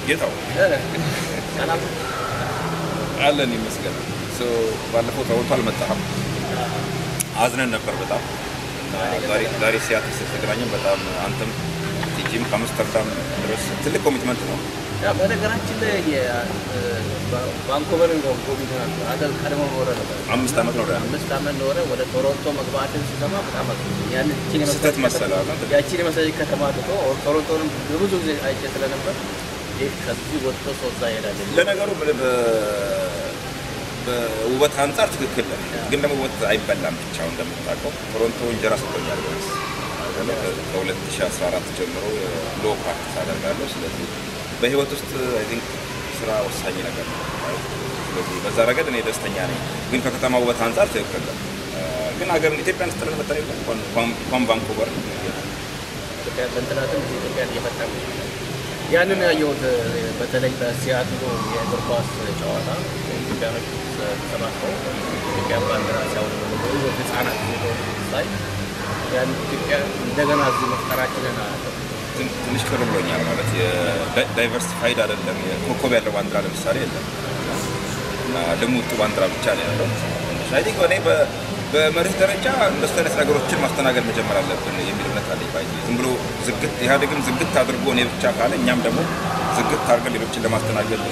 ጌታው ሰላም አለን ይመስገን። ሶ ባለፈው ተወጥቶ አልመጣህም። አዝነን ነበር በጣም ዛሬ ዛሬ ሲያትል ስትገናኘን በጣም አንተም ቲጂም ከአምስተርዳም ድረስ ትልቅ ኮሚትመንት ነው። ያ በነገራችን ላይ ባንኮቨርን ጎብኝተናል። አገር ቀድሞ ኖረ ነበር። አምስት ዓመት ነው ዳን አምስት ዓመት ኖረ። ወደ ቶሮንቶ መግባትን ሲሰማ በጣም አዝኖ ያንን እቺን የመሰለች ስህተት መሰለህ አይደል? ከተማ- ያቺን የመሰለች ከተማ ትቶ ቶሮንቶንም በብዙ ጊዜ አይቼ ስለነበር ይህ ከዚህ ወጥቶ ሶዛ ይሄዳል። ለነገሩ ብ- በ- በውበት አንጻር ትክክል ነህ፣ ግን ደግሞ ውበት አይበላም ብቻው እንደምታውቀው። ቶሮንቶ እንጀራ ሰጥቶኛል ቢያንስ ከ2014 ጀምሮ ሎ ፕራክቲስ አደርጋለሁ። ስለዚህ በህይወት ውስጥ አይ ቲንክ ስራ ወሳኝ ነገር ነው። ስለዚህ በዛ ረገድ እኔ ደስተኛ ነኝ፣ ግን ከከተማ ውበት አንጻር ትክክል ነህ። ግን ሀገር ኢትዮጵያን ስጥለን መጠን የለም እንኳን ቫንኩቨር ኢትዮጵያ በእንትናትም እዚህ ኢትዮጵያን እየፈጠሩ ያንን ያየሁት በተለይ በሲያትሉ የእግር ኳስ ጨዋታ ኢትዮጵያኖች ተሰባስበው ኢትዮጵያ ባንዲራ ሲያውለበልቡ ህጻናት ሳይ ያን ኢትዮጵያ እንደገና እዚህ መፍጠራችንን አያለሁ። ትን- ትንሽ ቅር ብሎኛል። ማለት ዳይቨርሲፋይድ አይደለም። የኮከብ ያለው ባንዲራ ለምሳሌ የለም እና ልሙጡ ባንዲራ ብቻ ነው ያለው። አይ ቲንክ እኔ በ- በመርህ ደረጃ እንደሱ አይነት ነገሮችን ማስተናገድ መጀመር አለብን የሚል እምነት አለኝ። ባይ ዝም ብሎ ዝግት ኢህአዴግም ዝግት አድርጎ እኔ ብቻ ካለ እኛም ደግሞ ዝግት አድርገን ሌሎችን ለማስተናገድ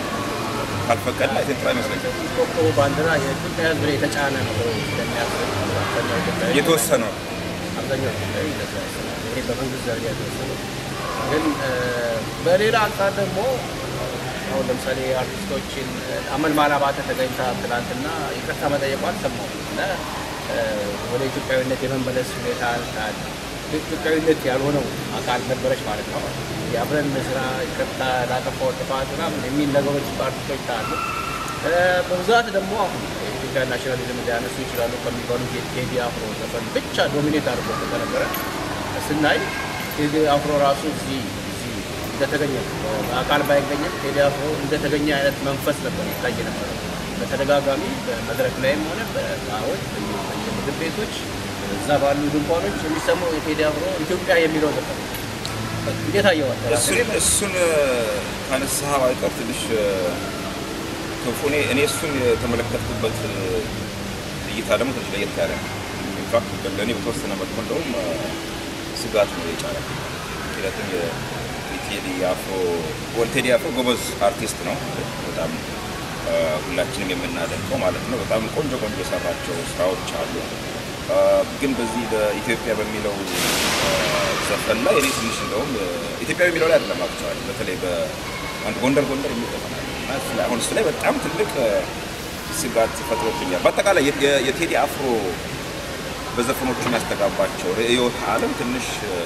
ካልፈቀድን አይ ቲንክ ጥሩ አይመስለኝም። ኮከቡ ባንዲራ የኢትዮጵያ ሕዝብ ላይ የተጫነ ነው ብሎ እንደሚያስብ አብዛኛው ኢትዮጵያዊ የተወሰነው አብዛኛው ኢትዮጵያዊ እንደዛ ያስባል። ይሄ በመንግስት ደረጃ የተወሰነ ግን እ፣ በሌላ አንጻር ደግሞ አሁን ለምሳሌ አርቲስቶችን አመል ማላባተ ተገኝታ ትናንትና ይቅርታ መጠየቋን ሰማሁ እና እ፣ ወደ ኢትዮጵያዊነት የመመለስ ሁኔታ ታያለ። ኢትዮጵያዊነት ያልሆነው አካል ነበረች ማለት ነው። የአብረን ስራ ይቅርታ ላጠፋው ጥፋት ምናምን የሚል ነገሮች በአርቲስቶች ታያለ። እ፣ በብዛት ደግሞ አሁን የኢትዮጵያ ናሽናሊዝም ሊያነሱ ይችላሉ ከሚባሉት የቴዲ አፍሮ ዘፈን ብቻ ዶሚኔት አድርጎ ከነበረ ስናይ ቴዲ አፍሮ ራሱ እዚህ እዚህ እንደተገኘ በአካል ባይገኝም ቴዲ አፍሮ እንደተገኘ አይነት መንፈስ ነበር ይታይ ነበረ። በተደጋጋሚ በመድረክ ላይም ሆነ በባሮች በየምግብ ቤቶች እዛ ባሉ ድንኳኖች የሚሰማው የቴዲ አፍሮ ኢትዮጵያ የሚለው ዘፈን ነው። እንዴት አየዋል? እሱን እሱን ካነሳህ አይቀር ትንሽ ክፉ እኔ እኔ እሱን የተመለከትኩበት እይታ ደግሞ ትንሽ ለየት ያለ ነው። ኢንፋክት ለእኔ በተወሰነ መልኩ እንደውም ስጋት ነው የጫረ ምክንያቱም የቴዲ አፍሮ ወል ቴዲ አፍሮ ጎበዝ አርቲስት ነው። በጣም አ፣ ሁላችንም የምናደንቀው ማለት ነው። በጣም ቆንጆ ቆንጆ የሰራቸው ስራዎች አሉ። አ፣ ግን በዚህ በኢትዮጵያ በሚለው አ፣ ዘፈን ላይ እኔ ትንሽ እንደውም አ፣ ኢትዮጵያ በሚለው ላይ አይደለም አክቹዋሊ በተለይ በአንድ ጎንደር ጎንደር የሚል ዘፈን አለ እና እሱ ላይ- አሁን እሱ ላይ በጣም ትልቅ አ፣ ስጋት ፈጥሮብኛል። በአጠቃላይ የ- የ- የቴዲ አፍሮ በዘፈኖቹ የሚያስተጋባቸው ርዕዮተ ዓለም ትንሽ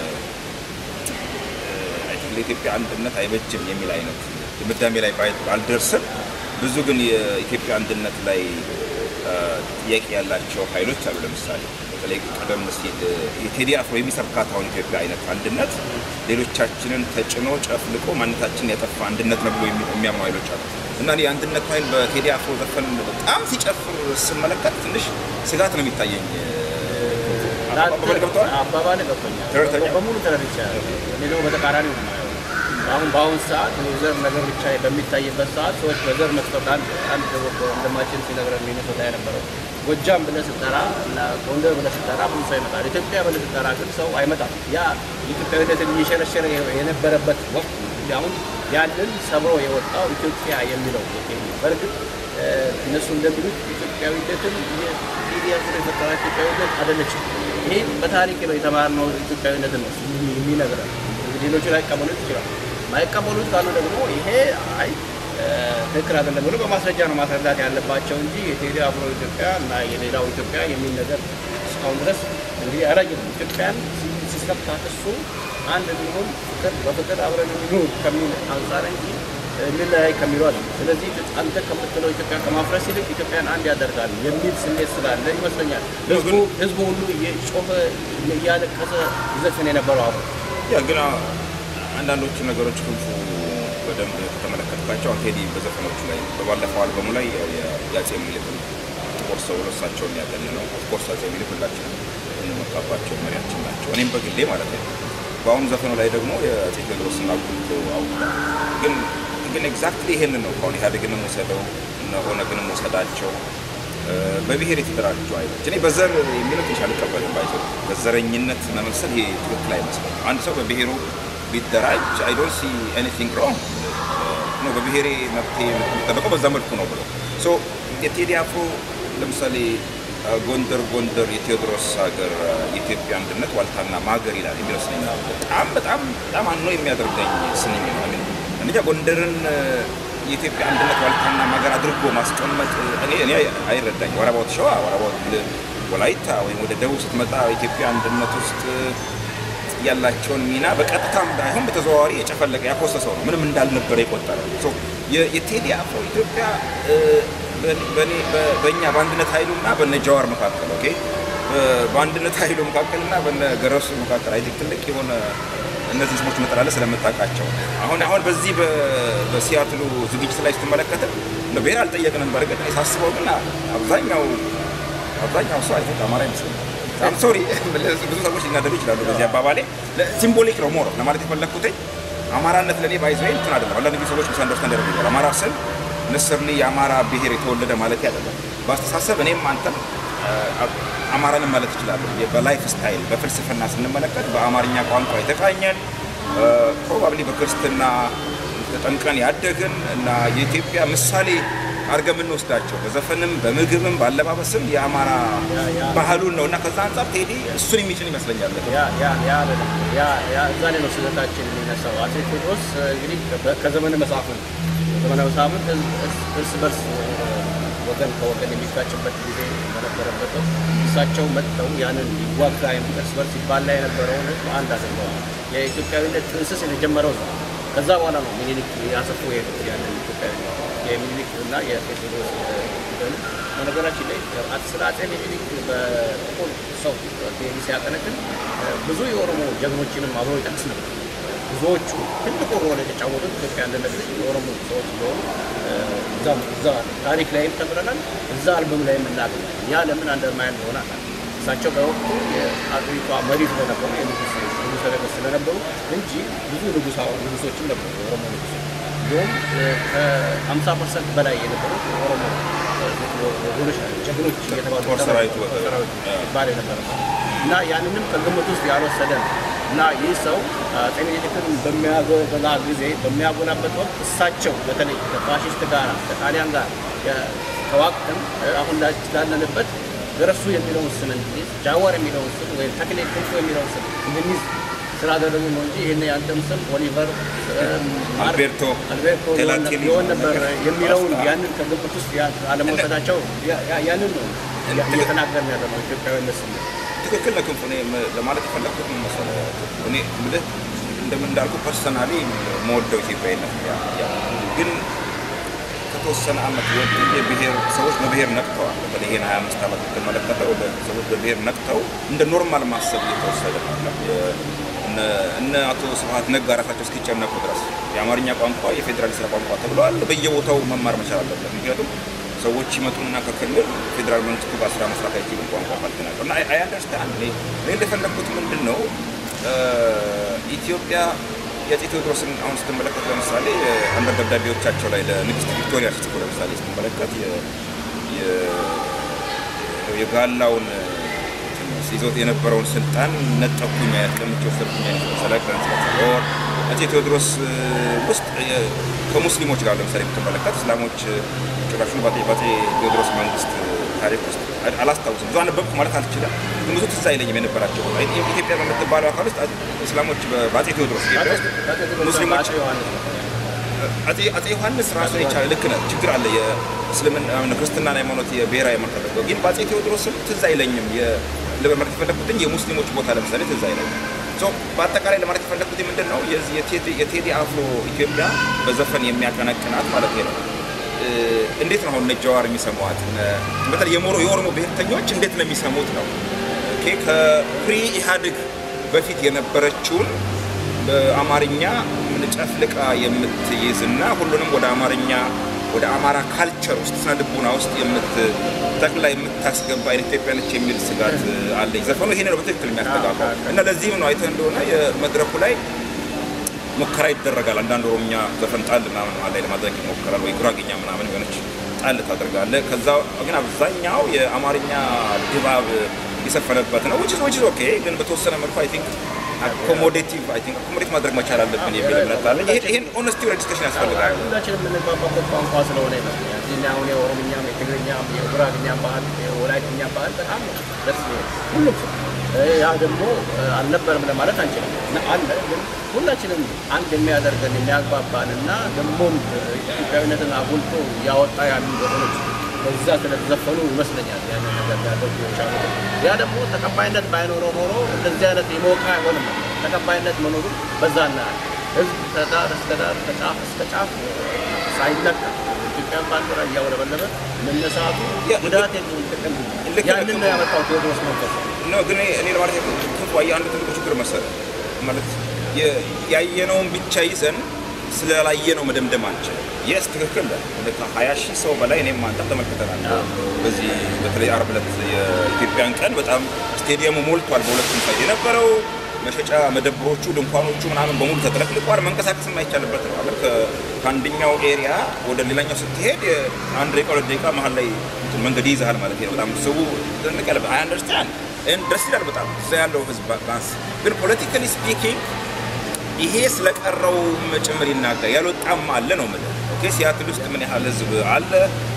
አይ ቲንክ ለኢትዮጵያ አንድነት አይበጅም የሚል አይነት ድምዳሜ ላይ ባይ- ባልደርስም ብዙ ግን የኢትዮጵያ አንድነት ላይ አ፣ ጥያቄ ያላቸው ኃይሎች አሉ። ለምሳሌ በተለይ ቀደም ሲል የቴዲ አፍሮ የሚሰብካት አሁን ኢትዮጵያ አይነት አንድነት ሌሎቻችንን ተጭኖ ጨፍልቆ ማንነታችንን ያጠፋ አንድነት ነው ብሎ የሚ- የሚያምኑ ኃይሎች አሉ እና እኔ የአንድነት ኃይል በቴዲ አፍሮ ዘፈን በጣም ሲጨፍር ስመለከት ትንሽ ስጋት ነው የሚታየኝ። አባባል ገብተዋል? አባባል ገብቶኛል። ተረድተኛል? በሙሉ ተረድቻለሁ። እኔ ደግሞ በተቃራኒ ነው የማየው። አሁን በአሁን ሰዓት የዘር ነገር ብቻ በሚታይበት ሰዓት ሰዎች በዘር መስጠት አንድ አንድ ወንድማችን ሲነግረን ሚኒሶታ የነበረው ጎጃም ብለህ ስትጠራ እና ጎንደር ብለህ ስትጠራ ብዙ ሰው ይመጣል። ኢትዮጵያ ብለህ ስትጠራ ግን ሰው አይመጣም። ያ ኢትዮጵያዊነትን እየሸረሸረ የነበረበት ወቅት ነው። አሁን ያንን ሰብሮ የወጣው ኢትዮጵያ የሚለው ቴዲ በእርግጥ እ፣ እነሱ እንደሚሉት ኢትዮጵያዊነትን ቴዲ አፍሮ የፈጠራት ኢትዮጵያዊነት አይደለችም። ይሄ በታሪክ ነው የተማርነው ኢትዮጵያዊነትን ነው የሚነግረን። እንግዲህ ሌሎቹ ላይቀበሉት ይችላል። ማይቀበሉት ካሉ ደግሞ ይሄ አይ እ፣ ትክክል አይደለም ብሎ በማስረጃ ነው ማስረዳት ያለባቸው እንጂ የቴዲ አፍሮ ኢትዮጵያ እና የሌላው ኢትዮጵያ የሚል ነገር እስካሁን ድረስ እንግዲህ አላየንም። ኢትዮጵያን ሲሰብካት እሱ አንድ ቢሆን ፍቅር በፍቅር አብረን እንኑር ከሚል አንጻር እንጂ እንለያይ ከሚሉ አለ። ስለዚህ አንተ ከምትለው ኢትዮጵያ ከማፍረስ ይልቅ ኢትዮጵያን አንድ ያደርጋል የሚል ስሜት ስላለ ይመስለኛል ህዝቡ ህዝቡ ሁሉ እየጮኸ እያለቀሰ ይዘፍን የነበረው አብሮ ያ ግን አ- አንዳንዶቹ ነገሮች ክንፉ በደንብ ከተመለከትኳቸው አሁን ቴዲ በዘፈኖቹ ላይ በባለፈው አልበሙ ላይ ያው የ- የአፄ ምኒልክን ጥቁር ሰው ብሎ እሳቸውን ያገኘ ነው። ኦፍኮርስ አፄ ምኒልክ ሁላችንም እንመካባቸው መሪያችን ናቸው። እኔም በግሌ ማለት ነው። በአሁኑ ዘፈኑ ላይ ደግሞ የአፄ ቴዎድሮስን አጉልቶ አውጥቷል። ግን ግን ኤግዛክትሊ ይሄንን ነው ከአሁን ኢህአዴግንም ወሰደው እነ ኦነግንም ወሰዳቸው በብሔር የተደራጁ ኃይሎች እኔ በዘር የሚለው ትንሽ አልቀበልም። ባይዘ በዘረኝነት መመሰል ይሄ ትክክል አይመስልም። አንድ ሰው በብሔሩ ቢደራጅ አይ ዶንት ሲ ኤኒቲንግ ሮንግ ነው። በብሔሬ መብቴ የሚጠበቀው በዛ መልኩ ነው ብሎ ሶ የቴዲ አፍሮ ለምሳሌ ጎንደር ጎንደር የቴዎድሮስ ሀገር የኢትዮጵያ አንድነት ዋልታና ማገር ይላል የሚለው ስንኝ ነው። በጣም በጣም በጣም አኖ የሚያደርገኝ ስንኝ ነው። አሚን አንደኛ ጎንደርን የኢትዮጵያ አንድነት ዋልታና ማገር አድርጎ ማስቀመጥ እኔ እኔ አይረዳኝ። ወረባውት ሸዋ፣ ወረባውት ወላይታ ወይም ወደ ደቡብ ስትመጣ ኢትዮጵያ አንድነት ውስጥ ያላቸውን ሚና በቀጥታም ባይሆን በተዘዋዋሪ የጨፈለቀ ያኮሰሰው ነው። ምንም እንዳልነበረ የቆጠረው የቴዲ አፍሮ ኢትዮጵያ በእኛ በአንድነት ኃይሉና በነ ጀዋር መካከል ኦኬ በአንድነት ኃይሉ መካከልና በነ ገረሱ መካከል አይ ትልቅ የሆነ እነዚህ ስሞች መጠራለ ስለምታውቃቸው አሁን አሁን በዚህ በሲያትሉ ዝግጅት ላይ ስትመለከት ብሔር አልጠየቅንም። በእርግጥ እኔ ሳስበው ግን አብዛኛው አብዛኛው ሰው አይቶት አማራ ይመስለኛል። አም ሶሪ ብዙ ሰዎች ሊናደዱ ይችላሉ በዚህ አባባሌ። ሲምቦሊክ ነው ሞሮ ለማለት የፈለግኩት አማራነት ለእኔ ባይዘ እንትን አይደለም። አንዳንድ ጊዜ ሰዎች ሚስአንደርስታንድ ያደርጉኛል። አማራ ስል ንስርኒ የአማራ ብሔር የተወለደ ማለት አይደለም። በአስተሳሰብ እኔም አንተም አማራንም ማለት እችላለሁ። በላይፍ ስታይል በፍልስፍና ስንመለከት በአማርኛ ቋንቋ የተቃኘን ፕሮባብሊ በክርስትና ተጠምቀን ያደግን እና የኢትዮጵያ ምሳሌ አድርገን የምንወስዳቸው በዘፈንም በምግብም በአለባበስም የአማራ ባህሉን ነው እና ከዛ አንጻር ቴዲ እሱን የሚጭን ይመስለኛል። እዛ ላይ ነው ስህተታችን የሚነሳው። አፄ ቴዎድሮስ እንግዲህ ከዘመነ መሳፍንት ዘመነ መሳፍንት እርስ በርስ ወገን ከወገን የሚጋጭበት ጊዜ በነበረበት እሳቸው መጥተው ያንን ይዋጋ እርስ በርስ ይባላ የነበረውን ህዝብ አንድ አድርገዋል። የኢትዮጵያዊነት ጥንስስ የተጀመረው ከዛ በኋላ ነው ሚኒሊክ ያሰፉ የሄዱት ያንን ኢትዮጵያዊነት የሚኒሊክ እና የቴዎድሮስ በነገራችን ላይ ስለ አፄ ሚኒሊክ በጥቁር ሰው ቴዲ ሲያቀነቅን ብዙ የኦሮሞ ጀግኖችንም አብሮ ይጠቅስ ነበር። ብዙዎቹ ትልቁ ሮል የተጫወቱት ኢትዮጵያ አንድነት ላይ የኦሮሞ ሰዎች እንደሆኑ እዛ ታሪክ ላይም ተምረናል። እዛ አልበም ላይ የምናገኛል። ያ ለምን አንደርማይን ሆነ እሳቸው በወቅቱ የአገሪቷ መሪ ስለነበሩ የንጉስ ንጉሰ ነገስት ስለነበሩ እንጂ ብዙ ንጉሳ ንጉሶችም ነበሩ የኦሮሞ ንጉሶች እንዲሁም ከሀምሳ ፐርሰንት በላይ የነበሩት የኦሮሞ ወገኖች ናቸው። ጀግኖች እየተባሉ ሰራዊቱ ይባል የነበረ እና ያንንም ከግምት ውስጥ ያልወሰደ ነው እና ይህ ሰው አፄ ምኒልክን በሚያጎላ ጊዜ በሚያጎላበት ወቅት እሳቸው በተለይ ከፋሽስት ጋር ከጣሊያን ጋር ተዋቅተን አሁን ላለንበት ገረሱ የሚለውን ስም እንድንይዝ ጃዋር የሚለውን ስም ወይም ተክሌ ክንፎ የሚለውን ስም እንድንይዝ ስላደረጉ ነው እንጂ ይህን ያንተም ስም ኦሊቨር አልቤርቶ አልቤርቶ ሊሆን ነበር የሚለውን ያንን ከግምት ውስጥ አለመውሰዳቸው ያንን ነው እየተናገርን ያለ ነው ኢትዮጵያዊነት ስሜት ትክክል ነህ ክንፉ። እኔ ለማለት የፈለግኩት ምን መሰለህ እኔ የምልህ እንደምን እንዳልኩ ፐርሰናሊ መወደው ኢትዮጵያዊነት ግን ከተወሰነ ዓመት ወዲህ የብሔር ሰዎች በብሔር ነቅተዋል። በተለይ ይሄን ሀያ አምስት ዓመት የተመለከተው ሰዎች በብሔር ነቅተው እንደ ኖርማል ማሰብ እየተወሰደ ነው። እነ አቶ ስብሀት ነጋ ራሳቸው እስኪጨነቁ ድረስ የአማርኛ ቋንቋ የፌዴራል ስራ ቋንቋ ተብለዋል። በየቦታው መማር መቻል አለበት። ምክንያቱም ሰዎች ይመጡና ከክልል ፌዴራል መንግስቱ ጋር ስራ መስራት አይችሉም ቋንቋ ካልተናገሩ እና አይ አንደርስታንድ እኔ እንደፈለግኩት ምንድን ነው ኢትዮጵያ የአፄ ቴዎድሮስን አሁን ስትመለከት ለምሳሌ አንዳንድ ደብዳቤዎቻቸው ላይ ለንግስት ቪክቶሪያ ሲጽፉ ለምሳሌ ስትመለከት የጋላውን ይዞት የነበረውን ስልጣን ነጠኩኝ ያስቀምጭ ወሰድኩኝ ሰለቀን ስለወር አፄ ቴዎድሮስ ውስጥ ከሙስሊሞች ጋር ለምሳሌ ብትመለከት እስላሞች ጭራሹን በአፄ ቴዎድሮስ መንግስት ታሪክ ውስጥ አላስታውስም። ብዙ አነበብኩ ማለት አልችልም፣ ግን ብዙ ትዝ አይለኝም የነበራቸው ኢትዮጵያ በምትባለው አካል ውስጥ እስላሞች በአፄ ቴዎድሮስ ኢትዮጵያ ውስጥ ሙስሊሞች አፄ ዮሐንስ ራሱን የቻለ ልክ ነህ፣ ችግር አለ። የእስልምና ክርስትናን ሃይማኖት የብሔራዊ ሃይማኖት አድርገው ግን በአፄ ቴዎድሮስም ትዝ አይለኝም። ለመመልከት የፈለግኩትኝ የሙስሊሞች ቦታ ለምሳሌ ትዝ አይለኝም። በአጠቃላይ ለማለት የፈለግኩት ምንድን ነው የቴዲ አፍሮ ኢትዮጵያ በዘፈን የሚያቀነቅናት ማለት ነው እንዴት ነው አሁን እነ ጀዋር የሚሰሟት? በተለይ የሞሮ የኦሮሞ ብሔርተኞች እንዴት ነው የሚሰሙት ነው ከፕሪ ኢህአዴግ በፊት የነበረችውን በአማርኛ ጨፍልቃ የምትይዝና ሁሉንም ወደ አማርኛ ወደ አማራ ካልቸር ውስጥ ስነ ልቡና ውስጥ የምትጠቅላ የምታስገባ አይነት ኢትዮጵያ ነች የሚል ስጋት አለኝ። ዘፈኑ ይሄን ነው በትክክል የሚያስተጋባው እና ለዚህም ነው አይተህ እንደሆነ የመድረኩ ላይ ሙከራ ይደረጋል። አንዳንድ ኦሮምኛ ዘፈን ጣል ምናምን መሀል ላይ ለማድረግ ይሞከራል፣ ወይ ጉራጌኛ ምናምን የሆነች ጣል ታደርጋለህ። ከዛ ግን አብዛኛው የአማርኛ ድባብ የሰፈነበት ነው ዊች ዊች ኦኬ። ግን በተወሰነ መልኩ አይ ቲንክ አኮሞዴቲቭ አይ ቲንክ አኮሞዴት ማድረግ መቻል አለብን የሚል እምነት አለኝ። ይሄ ይሄን ኦነስቲ ሬጅስትሬሽን ያስፈልጋል። ሁላችንም የምንግባባበት ቋንቋ ስለሆነ ይመስለኛል። እዚህ ላይ አሁን የኦሮምኛም፣ የትግርኛም፣ የጉራግኛም ባህል፣ የወላይትኛም ባህል በጣም ደስ ይላል። ሁሉም ሰው ያ ደግሞ አልነበረም ለማለት አንችልም። እና አለ ግን ሁላችንም አንድ የሚያደርገን የሚያግባባን እና ደግሞም ኢትዮጵያዊነትን አጉልቶ እያወጣ ያሉ ዘፈኖች በዛ ስለተዘፈኑ ይመስለኛል ያንን ነገር ሊያደርጉ የቻሉት። ያ ደግሞ ተቀባይነት ባይኖረው ኖሮ እንደዚህ አይነት የሞቀ አይሆንም። ተቀባይነት መኖሩ በዛ እናያል። ህዝብ ከዳር እስከ ዳር ከጫፍ እስከ ጫፍ ሳይለካ ኢትዮጵያን ባንዲራ እያውለበለበ መነሳቱ ጉዳት የለውም፣ ጥቅም ያንን ነው ያመጣው ቴዎድሮስ መንፈስ ነው። ግን እኔ ለማለት ክፉ አንድ ትልቁ ችግር መሰለህ ማለት ያየነውን ብቻ ይዘን ስላላየነው መደምደም አንችልም። የስ ትክክል ከሀያ ሺህ ሰው በላይ እኔም አንተም ተመልክተናል። በዚህ በተለይ ዓርብ ዕለት የኢትዮጵያን ቀን በጣም ስቴዲየሙ ሞልቷል። በሁለቱም ሳይድ የነበረው መሸጫ መደብሮቹ፣ ድንኳኖቹ ምናምን በሙሉ ተጥለቅልቋል። መንቀሳቀስ የማይቻልበት ነው። አለ ከአንደኛው ኤሪያ ወደ ሌላኛው ስትሄድ አንድ ደቂቃ ሁለት ደቂቃ መሀል ላይ መንገድ ይይዛል ማለት ነው። በጣም ሰው ትንቅ ያለ አይ አንደርስታንድ ደስ ይላል በጣም እዛ ያለው ህዝብ ባንስ ግን ፖለቲካሊ ስፒኪንግ ይሄ ስለቀረው ጭምር ይናገር ያልወጣም አለ ነው የምልህ። ኦኬ ሲያትል ውስጥ ምን ያህል ህዝብ አለ?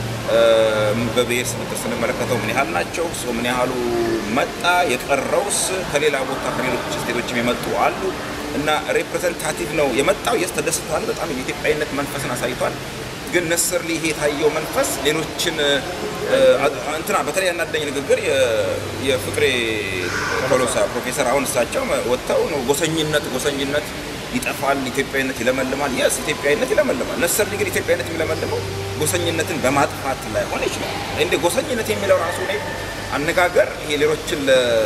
በብሔር ስብጥር ስንመለከተው ምን ያህል ናቸው? ሰው ምን ያህሉ መጣ? የቀረውስ ከሌላ ቦታ ከሌሎች ስቴቶችም የመጡ አሉ እና ሪፕሬዘንታቲቭ ነው የመጣው። የስ ተደስቷል። በጣም የኢትዮጵያዊነት መንፈስን አሳይቷል። ግን ነሰርሊ ይሄ የታየው መንፈስ ሌሎችን እንትና በተለይ ያናደኝ ንግግር የፍቅሬ ቶሎሳ ፕሮፌሰር አሁን እሳቸው ወጥተው ነው ጎሰኝነት ጎሰኝነት ይጠፋል፣ ኢትዮጵያዊነት ይለመልማል። የስ ኢትዮጵያዊነት ይለመልማል። ነሰርሊ ግን ኢትዮጵያዊነት የሚለመልመው ጎሰኝነትን በማጥፋት ላይሆን ይችላል። እንደ ጎሰኝነት የሚለው ራሱ ላይ አነጋገር ይሄ ሌሎችን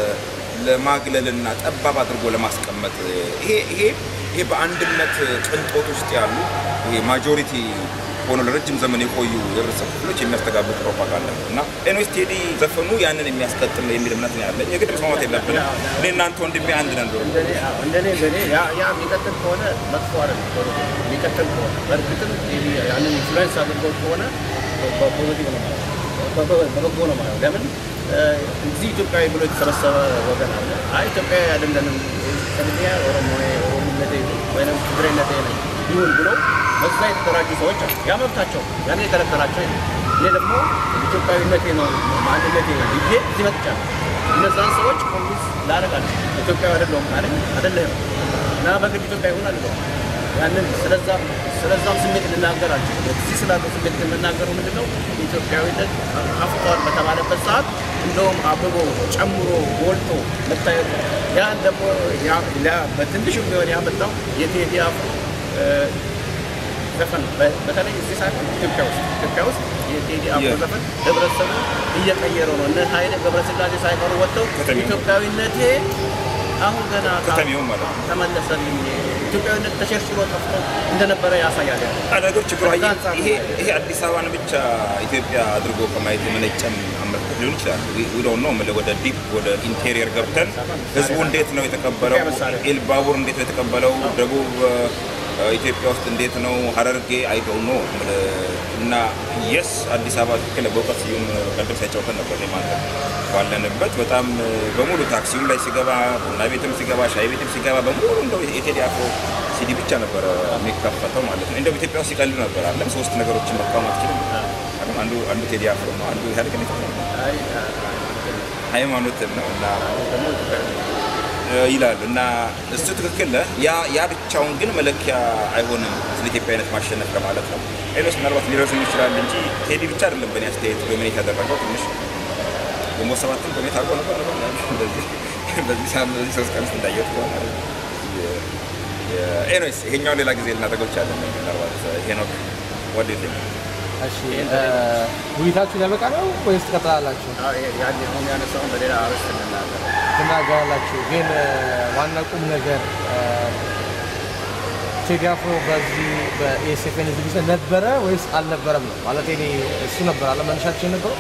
ለማግለልና ጠባብ አድርጎ ለማስቀመጥ ይሄ ይሄ ይሄ በአንድነት ቅንጦት ውስጥ ያሉ ይሄ ማጆሪቲ ሆኖ ለረጅም ዘመን የቆዩ የህብረተሰብ ክፍሎች የሚያስተጋቡት ፕሮፓጋንዳ ነው እና ኤንዌስ ቴዲ ዘፈኑ ያንን የሚያስቀጥል ነው የሚል እምነት ነው ያለኝ። የግድ መስማማት የለብንም። እኔ እናንተ ወንድሜ አንድ ነን። ዶሮ እንደኔ እንደኔ ያ ያ የሚቀጥል ከሆነ መጥፎ አይደለም። የሚቀጥል ከሆነ በእርግጥም ያንን ኢንፍሉዌንስ አድርገው ከሆነ በፖዚቲቭ ነው ማለት በበጎ ነው ማለት ለምን እዚህ ኢትዮጵያዊ ብሎ የተሰበሰበ ወገን አለ። አይ ኢትዮጵያዊ አይደለንም ከልያ ኦሮሞ ኦሮሞነቴ ወይም ትግሬነቴ ነኝ ይሁን ብሎ በዛ የተደራጁ ሰዎች አሉ። ያ መብታቸው ያን የከለከላቸው እኔ ደግሞ ኢትዮጵያዊነቴ ነው ማንነቴ ነው ብዬ እዚህ መጥቻለሁ። እነዛን ሰዎች ኮንቪንስ ላደርጋለሁ። ኢትዮጵያዊ አይደለሁም ካለኝ አይደለህም እና በግድ ኢትዮጵያ ይሁን አልለውም። ያንን ስለዛም ስለዛም ስሜት ልናገር አልችልም። እዚህ ስላለው ስሜት የምናገረው ምንድን ነው? ኢትዮጵያዊነት አፍቷል በተባለበት ሰዓት እንደውም አብቦ ጨምሮ ጎልቶ መታየቱ ያን ደግሞ በትንሹ ቢሆን ያመጣው የቴዲ አፍሮ ዘፈን በተለይ እዚህ ሳይሆን ኢትዮጵያ ውስጥ ኢትዮጵያ ውስጥ የቴዲ አፍሮ ዘፈን ህብረተሰቡ እየቀየረው ነው። እነ ኃይሌ ገብረስላሴ ሳይቀሩ ወጥተው ኢትዮጵያዊነቴ አሁን ገና ከተሜው ማለት ነው ተመለሰልኝ ኢትዮጵያዊነት ተሸርሽሮ ጠፍቶ እንደነበረ ያሳያል። ነገር ችግሩ ይሄ ይሄ አዲስ አበባን ብቻ ኢትዮጵያ አድርጎ ከማየት የመነጨም አመለካከት ሊሆን ይችላል። ዊዶን ነው የምልህ ወደ ዲፕ ወደ ኢንቴሪየር ገብተን ህዝቡ እንዴት ነው የተቀበለው? ኤልባቡር እንዴት ነው የተቀበለው? ደቡብ ኢትዮጵያ ውስጥ እንዴት ነው? ሀረርጌ አይዶው ነው እና የስ አዲስ አበባ ትክክል በእውቀት ስዩም ቀደም ሲያጫውተን ነበር ማለት ባለንበት በጣም በሙሉ ታክሲውም ላይ ሲገባ ቡና ቤትም ሲገባ ሻይ ቤትም ሲገባ በሙሉ እንደው የቴዲ አፍሮ ሲዲ ብቻ ነበረ የሚከፈተው ማለት ነው። እንደው ኢትዮጵያ ውስጥ ሲቀልድ ነበር አለም ሶስት ነገሮችን መቃወም አትችልም። አንዱ አንዱ ቴዲ አፍሮ ነው፣ አንዱ ኢህአዴግ ነው፣ ሃይማኖትን ነው እና ይላሉ እና እሱ ትክክል ነህ። ያ ያ ብቻውን ግን መለኪያ አይሆንም ስለ ኢትዮጵያዊነት ማሸነፍ ለማለት ነው። ሌሎች ምናልባት ሊረዝም ይችላል እንጂ ቴዲ ብቻ አይደለም በእኔ አስተያየት ዶሚኔት ያደረገው ትንሽ ግንቦት ሰባትም ዶሚኔት አድርጎ ነበር እንደዚህ በዚህ ሳምንት በዚህ ሶስት ቀን ውስጥ እንዳየሁት ከሆነ ኤኒዌይስ ይሄኛው ሌላ ጊዜ ልናደርገው ይቻላል። ምናልባት ሄኖክ ወደ እሺ ውይይታችሁ ሊያበቃ ነው ወይስ ትቀጥላላችሁ? ያን አሁን ያነሳውን በሌላ አርዕስት እንናገር ትናገራላችሁ። ግን ዋና ቁም ነገር ቴዲ አፍሮ በዚህ በኤስኤፍኤን ዝግጅት ነበረ ወይስ አልነበረም ነው ማለት እኔ እሱ ነበር አለ መነሻችን የነበረው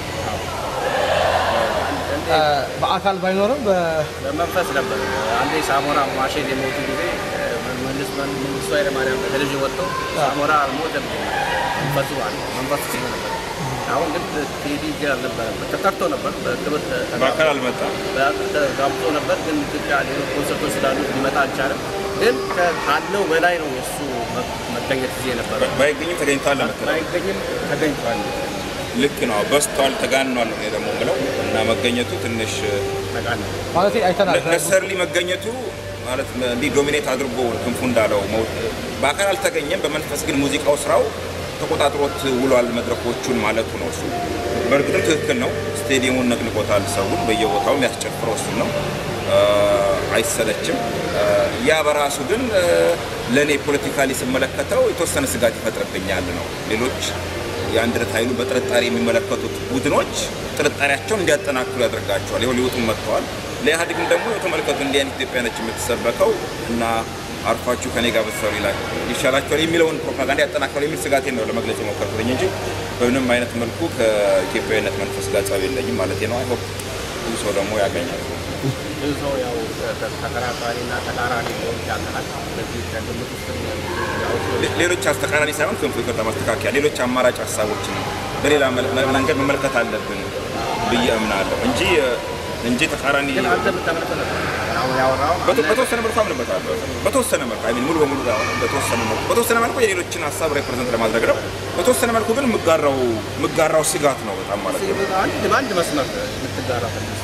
እ፣ በአካል ባይኖርም በ- በመንፈስ ነበር። አንዴ ሳሞራ ማሼን የሞቱ ጊዜ መንግስት መንግስቱ ኃይለማርያም በቴሌቪዥን ወጥቶ ሳሞራ አልሞተም መንፈሱ አለ መንፈሱ ሲሆ ነበር። አሁን ግን ቴዲ ግን አልነበረም። ተጠርቶ ነበር በክብር ተ- በአካል አልመጣም። ጋብቶ ነበር። ግን ኢትዮጵያ ሌሎች ኮንሰርቶች ስላሉ ሊመጣ አልቻለም። ግን ከ- ካለው በላይ ነው የእሱ መ- መገኘት ጊዜ ነበረ። ባይገኝም ተገኝቷል ለመከለ ባይገኝም ተገኝቷል። ልክ ነው። በስቷል፣ ተጋኗል ነው ደግሞ ብለው እና መገኘቱ ትንሽ ነቃል ማለት አይተናል ነሰርሊ መገኘቱ ማለት እንዲህ ዶሚኔት አድርጎ ክንፉ እንዳለው መው- በአካል አልተገኘም። በመንፈስ ግን ሙዚቃው ስራው ተቆጣጥሮት ውሏል መድረኮቹን ማለቱ ነው። እሱ በእርግጥም ትክክል ነው። ስቴዲየሙን ነቅንቆታል። ሰውን በየቦታው የሚያስጨፍረው እሱን ነው። አ፣ አይሰለችም። አ፣ ያ በራሱ ግን ለእኔ ፖለቲካሊ ስመለከተው የተወሰነ ስጋት ይፈጥርብኛል ነው ሌሎች የአንድነት ኃይሉ በጥርጣሬ የሚመለከቱት ቡድኖች ጥርጣሬያቸውን እንዲያጠናክሩ ያደርጋቸዋል። ይኸው ሊወጡም መጥተዋል። ለኢህአዴግም ደግሞ የተመለከቱ እንዲህ አይነት ኢትዮጵያ ነች የምትሰበከው እና አርፋችሁ ከኔ ጋር ብትሰሩ ይላል ይሻላቸዋል የሚለውን ፕሮፓጋንዳ ያጠናክራል የሚል ስጋቴን ነው ለመግለጽ የሞከርኩትኝ እንጂ በምንም አይነት መልኩ ከኢትዮጵያዊነት መንፈስ ጋር ጸብ የለኝም ማለት ነው። አይሆፕ ብዙ ሰው ደግሞ ያገኛል። ብዙ ሰው ያው ተከራካሪና ተቃራኒ ሊሆን ይችላል። በዚህ ከግምት ውስጥ ያው ሌ- ሌሎች አስተቃራኒ ሳይሆን ክንፉ ይቅርታ ማስተካከያ ሌሎች አማራጭ ሀሳቦችን በሌላ መ- መ- መንገድ መመልከት አለብን ብዬ እምናለሁ እንጂ እንጂ ተቃራኒ ግን አንተ የምታመለከው ነበር አሁን ያወራው በተ- በተወሰነ መልኩ አምንበታለሁ። በተወሰነ መልኩ አይ ሚን ሙሉ በሙሉ ሳይሆን በተወሰነ መልኩ በተወሰነ መልኩ የሌሎችን ሀሳብ ሬፕሬዘንት ለማድረግ ነው። በተወሰነ መልኩ ግን የምጋራው የምጋራው ስጋት ነው በጣም ማለት ነው። አንድ በአንድ መስመር የምትጋራ ፈልስ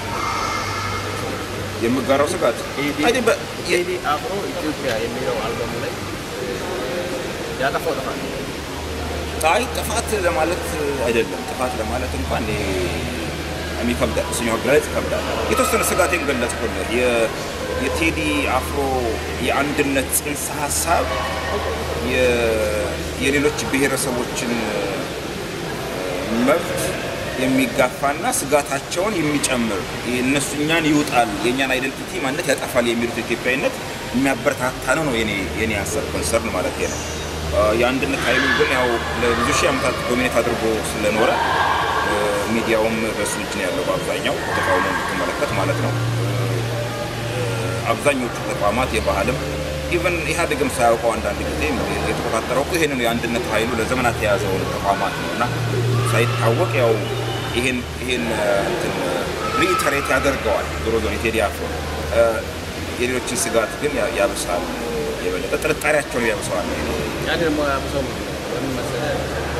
የምጋራው ስጋት አይ ቲንክ በ- የ- ቴዲ አፍሮ ኢትዮጵያ የሚለው አልበሙ ላይ ያጠፋው ጥፋት አይ ጥፋት ለማለት አይደለም። ጥፋት ለማለት እንኳን እኔ ይከብዳል፣ እሱኛው አገላለጽ ይከብዳል። የተወሰነ ስጋቴን ገለጽኩልህ። የ- የቴዲ አፍሮ የአንድነት ጽንሰ ሀሳብ የ- የሌሎች ብሔረሰቦችን መብት የሚጋፋና ስጋታቸውን የሚጨምር እነሱ እኛን ይውጣል፣ የእኛን አይደንቲቲ ማንነት ያጠፋል የሚሉት ኢትዮጵያዊነት የሚያበረታታ ነው ነው የኔ የኔ ሀሳብ ኮንሰርን ማለት ነው። አ፣ የአንድነት ኃይሉ ግን ያው ለብዙ ሺህ ዓመታት ዶሚኔት አድርጎ ስለኖረ አ፣ ሚዲያውም በሱ እጅ ነው ያለው በአብዛኛው ተቃውሞ የምትመለከት ማለት ነው። አብዛኞቹ ተቋማት የባህልም ኢቨን ኢህአዴግም ሳያውቀው አንዳንድ ጊዜ የተቆጣጠረው እኮ ይሄንን የአንድነት ኃይሉ ለዘመናት የያዘውን ተቋማት ነው እና ሳይታወቅ ያው ይሄን ይሄን እንትን ሪኢተሬት ያደርገዋል። ዞሮ ዞሮ የቴዲ አፍሮ አ፣ የሌሎችን ስጋት ግን ያ- ያብሳል፣ የበለጠ ጥርጣሬያቸውን ያብሰዋል። ያን ደግሞ ያብሰው ምን መሰለህ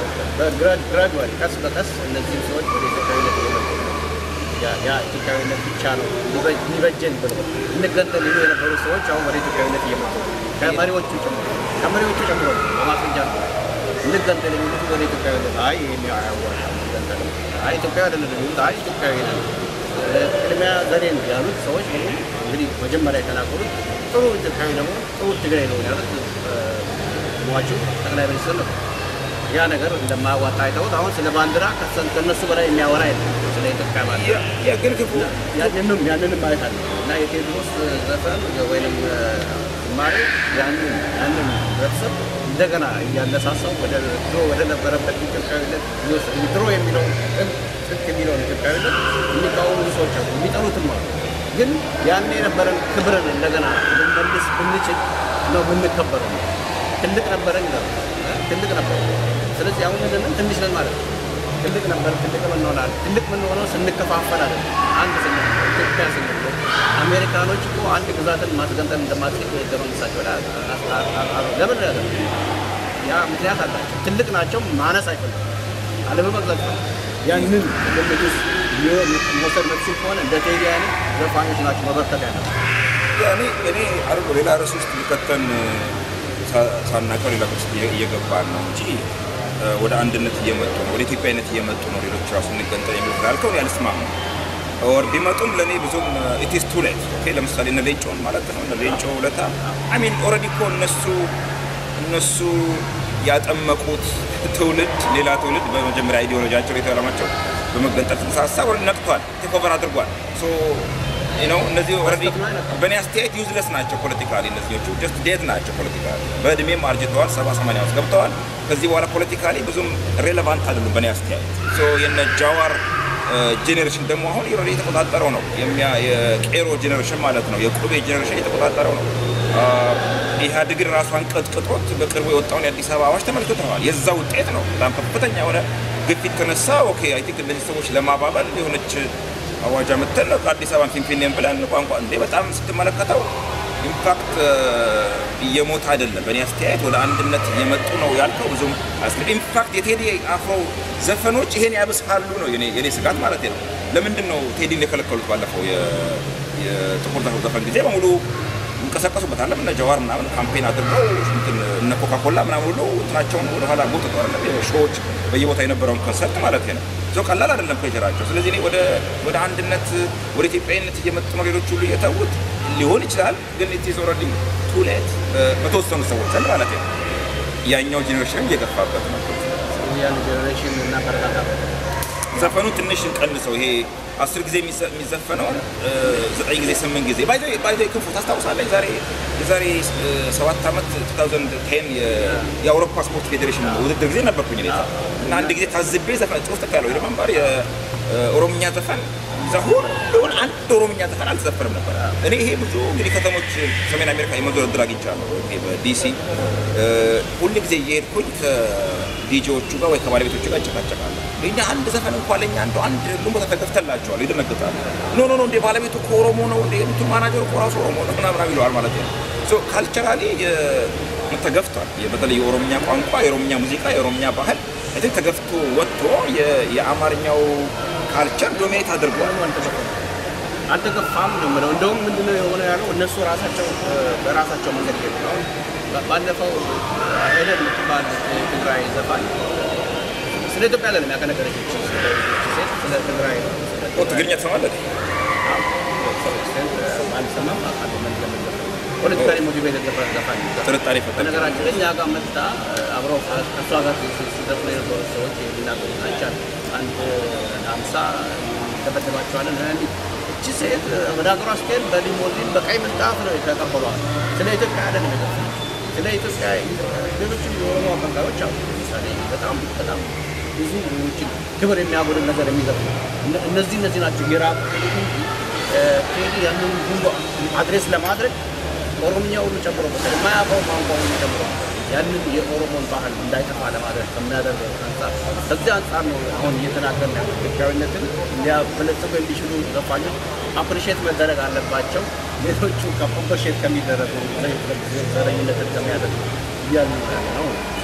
በግራጁዋሊ ቀስ በቀስ እነዚህም ሰዎች ወደ ኢትዮጵያዊነት እየመጡ ነው። ያ- ያ ኢትዮጵያዊነት ብቻ ነው ሊበ- ሊበጀን ብሎ እንገንጠል ይሉ የነበሩ ሰዎች አሁን ወደ ኢትዮጵያዊነት እየመጡ ነው። ከመሪዎቹ ጨምሮ ከመሪዎቹ ጨምሮ በማስረጃ ነው እንገንጠል የሚሉት ወደ ኢትዮጵያዊነት አይ ይሄን አያዋጣም እንገንጠል አይ ኢትዮጵያዊ አይደለም የሚሉት አይ ኢትዮጵያዊ ነን ቅድሚያ ዘሬ ነው ያሉት ሰዎች በሙሉ እንግዲህ መጀመሪያ የተናገሩት ጥሩ ኢትዮጵያዊ ደግሞ ጥሩ ትግራይ ነው ያሉት እ፣ ሟቹ ጠቅላይ ሚኒስትር ነው። ያ ነገር እንደማያዋጣ አይተውት አሁን ስለ ባንዲራ ከሰ- ከእነሱ በላይ የሚያወራ የለም ስለ ኢትዮጵያ ባንዲራ ያ- ያ ግን ክፉ ያንንም ያንንም ማየት አለ እና የቴዎድሮስ ዘፈን ወይም ማሪ ያንን ያንን ህብረተሰብ እንደገና እያነሳሳው ወደ ድሮ ወደ ነበረበት ኢትዮጵያዊነት ይወስድ ድሮ የሚለው ጥንት የሚለውን ኢትዮጵያዊነት የሚቃወሙ ሰዎች አሉ፣ የሚጠሉትም አሉ። ግን ያን የነበረን ክብርን እንደገና ልንመልስ ብንችል ነው የምንከበረው። ትልቅ ነበረን ይላሉ፣ ትልቅ ነበር። ስለዚህ አሁን ምንድነው ትንሽ ነን ማለት ነው። ትልቅ ነበር፣ ትልቅ እንሆናለን። ትልቅ የምንሆነው ስንከፋፈል አይደለም፣ አንድ ስንሆን ኢትዮጵያ ስንሆን። አሜሪካኖች እኮ አንድ ግዛትን ማስገንጠል እንደማትችል ህገ መንግስታቸው ላይ አስ- አ- አ- አ- ለምን ያለ ያ ምክንያት አላቸው። ትልቅ ናቸው፣ ማነስ አይፈልጉም፣ አለመመግዛት ነው። ያንን ግምት ውስጥ ሊሆን መውሰድ መትችል ከሆነ እንደ ቴዲ አይነት ዘፋኞች ናቸው መበርከት ያለ እኔ እኔ አርጎ ሌላ ርዕስ ውስጥ ሊከተን ሳናቀው ሌላ ርዕስ እየ- እየገባን ነው እንጂ እ፣ ወደ አንድነት እየመጡ ነው፣ ወደ ኢትዮጵያዊነት እየመጡ ነው። ሌሎች ራሱ እንገንጠል የሚሉት ካልከው እኔ አልስማማም። ኦር ቢመጡም ለእኔ ብዙም ኢትስ ቱ ሌት ኦኬ። ለምሳሌ እነ ሌንጮን ማለት ነው እነ ሌንጮ ውለታ አይ ሚን ኦልሬዲ እኮ እነሱ እነሱ ያጠመቁት ትውልድ ሌላ ትውልድ በመጀመሪያ አይዲዮሎጂያቸው የተለማቸው በመገንጠል ጽንሰ ሀሳብ ወደ ነቅቷል፣ ቴክ ኦቨር አድርጓል። ሶ ነው እነዚህ ኦልሬዲ በእኔ አስተያየት ዩዝለስ ናቸው ፖለቲካሊ። እነዚዎቹ ጀስት ዴት ናቸው ፖለቲካሊ። በእድሜም አርጅተዋል፣ ሰባ ሰማንያ ውስጥ ገብተዋል። ከዚህ በኋላ ፖለቲካሊ ብዙም ሬሌቫንት አይደሉም በእኔ አስተያየት። ሶ የነ ጃዋር ጄኔሬሽን ደግሞ አሁን ኦልሬዲ የተቆጣጠረው ነው። የሚያ- የቄሮ ጄኔሬሽን ማለት ነው። የቁቤ ጄኔሬሽን የተቆጣጠረው ነው። አ፣ ኢህአዴግን ራሷን ቀጥቅጦት በቅርቡ የወጣውን የአዲስ አበባ አዋጅ ተመልክተዋል። የዛ ውጤት ነው። በጣም ከፍተኛ የሆነ ግፊት ተነሳ። ኦኬ አይ ቲንክ እነዚህ ሰዎች ለማባበል የሆነች አዋጅ አመተን ከአዲስ አበባን ፊንፊኔን ብለን ቋንቋ እንዴ በጣም ስትመለከተው ኢምፓክት እየሞተ አይደለም። በእኔ አስተያየት ወደ አንድነት እየመጡ ነው ያልከው ብዙም ኢንፋክት የቴዲ አፍሮ ዘፈኖች ይሄን ያብስሃሉ ነው የኔ የኔ ስጋት ማለት ነው። ለምንድን ነው ቴዲን የከለከሉት? ባለፈው የ- የጥቁር ዘፈን ዘፈን ጊዜ በሙሉ እንቀሰቀሱበታል። እነ ጀዋር ምናምን ካምፔን አድርገው እንትን እነ ኮካኮላ ምናምን ሁሉ እንትናቸውን ወደኋላ ጎትተው አይደለም ሾዎች በየቦታ የነበረውን ኮንሰርት ማለት ነው። ሰው ቀላል አይደለም ፕሬሸራቸው። ስለዚህ እኔ ወደ ወደ አንድነት ወደ ኢትዮጵያዊነት እየመጡ ነው ሌሎች ሁሉ እየተዉት ሊሆን ይችላል። ግን ኢት ኢዝ ኦልሬዲ ቱ ሌት በተወሰኑ ሰዎች ዘንድ ማለት ነው። ያኛው ጄኔሬሽን እየገፋበት ነው። ያን ጀኔሬሽን እናበረታታ ዘፈኑ ትንሽ እንቀንሰው። ይሄ አስር ጊዜ የሚዘ- የሚዘፈነው እ፣ ዘጠኝ ጊዜ ስምንት ጊዜ ባይዘ ባይዘ ክንፉ ታስታውሳለህ? የዛሬ የዛሬ እ፣ ሰባት ዓመት 2010 የ- የአውሮፓ ስፖርት ፌዴሬሽን ውድድር ጊዜ ነበርኩኝ እኔ እዛ። እና አንድ ጊዜ ታዝቤ ዘፈን ጽሁፍ ያለው ሪመምበር የኦሮምኛ ዘፈን እዛ ሁሉን አንድ ኦሮምኛ ዘፈን አልተዘፈንም ነበር። እኔ ይሄ ብዙ እንግዲህ ከተሞች ሰሜን አሜሪካ የመዞር እድል አግኝቻለሁ። ይሄ በዲሲ እ፣ ሁል ጊዜ እየሄድኩኝ ከዲጄዎቹ ጋር ወይ ከባለቤቶቹ ጋር እጨቃጨቃለሁ። እኛ አንድ ዘፈን እንኳን ለእኛ እንደው አንድ ሁሉም ቦታ ተከፍተላቸዋል፣ ይደነግጣሉ። ኖ ኖ ኖ እንደ ባለቤቱ እኮ ኦሮሞ ነው እንደ እንቱ ማናጀሩ እኮ ራሱ ኦሮሞ ነው ምናምን ይለዋል ማለት ነው። ሶ ካልቸራሊ ተገፍቷል። የ- በተለይ የኦሮምኛ ቋንቋ፣ የኦሮምኛ ሙዚቃ፣ የኦሮምኛ ባህል አይ ቲንክ ተገፍቶ ወጥቶ የ- የአማርኛው ካልቸር ዶሚኔት አድርጓል። አልተገፋም ነው የምለው። እንደውም ምንድነው የሆነ ያለው እነሱ ራሳቸው እ፣ በራሳቸው መንገድ ሄዱ ነው። ባ- ባለፈው ሄለን የምትባል የትግራይ ዘፋኝ ስለ ኢትዮጵያ ለም ያቀነቀረችው እቺ ሴት ስለ ትግራይ ነው። ስለ ኦ ትግርኛ ትሰማለህ? አልሰማም አውቃለሁ። ምን ለምን ፖለቲካሊ ሞቲቬትድ ዘፋኝ ነው። ጥርጣሬ ፈጠረ። በነገራችን ላይ እኛ ጋር መጣ አብረው ከእሷ ጋር ሲዘፍኑ የነበሩ ሰዎች የሚናገሩት ናቸው። አንድ ሀምሳ ተበደባቸዋለን ሚ እቺ ሴት ወደ ሀገሯ ስትሄድ በሊሞዚን በቀይ ምንጣፍ ነው የተቀበሏል። ስለ ኢትዮጵያ አይደለም የዘፈነው። ስለ ኢትዮጵያ ሌሎችም የኦሮሞ አቀንቃኞች አሉ። ለምሳሌ በጣም በጣም ብዙ ሌሎችን ክብር የሚያጎድል ነገር የሚዘፍኑ እነ- እነዚህ እነዚህ ናቸው የራቅ ቴዲ ያንን ሁሉ አድሬስ ለማድረግ ኦሮምኛ ሁሉ ጨምሮበታል። የማያውቀው ቋንቋ ሁሉ ጨምሮበታል። ያንን የኦሮሞን ባህል እንዳይጠፋ ለማድረግ ከሚያደርገው አንጻር ከዚህ አንጻር ነው አሁን እየተናገርን ያለው። ኢትዮጵያዊነትን ሊያበለጽጉ የሚችሉ ዘፋኞች አፕሪሼት መደረግ አለባቸው። ሌሎቹ አፕሪሼት ከሚደረጉ ዘረኝነትን ከሚያደርጉ እያሉ ያለ ነው።